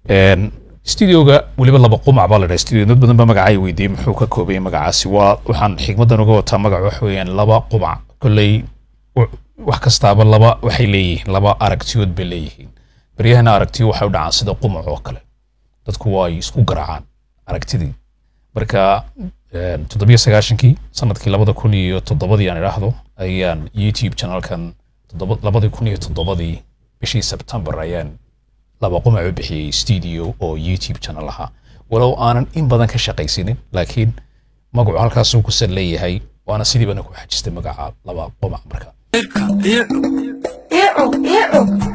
Een, studioga weliba laba qumac baa la dhaha studio dad badan ba magacay weydiiyey muxuu ka koobayay magacaasi waa waxaan xigmadan uga wataa magac waxa weeyaan laba qumac kolley w- wax kastaaba laba waxay leeyihiin laba aragtiyood bay leeyihiin beryahana aragtiyo waxay u dhacaan sida qumac oo kale dadku waa ay isku garaacaan aragtidii marka een, toddobiyo sagaashankii sanadkii labada kun iyo toddobadii aan idhaahdo ayaan youtube channelkan toddoba labadii kun iyo toddobadii bishii sebtembar ayaan laba qumac u bixiyey studio oo youtube channel ahaa walow aanan in badan ka shaqaysinin laakiin magacu halkaasuu ku sal leeyahay waana sidii bana ku xajistay magaca laba qumac marka Eco, eco.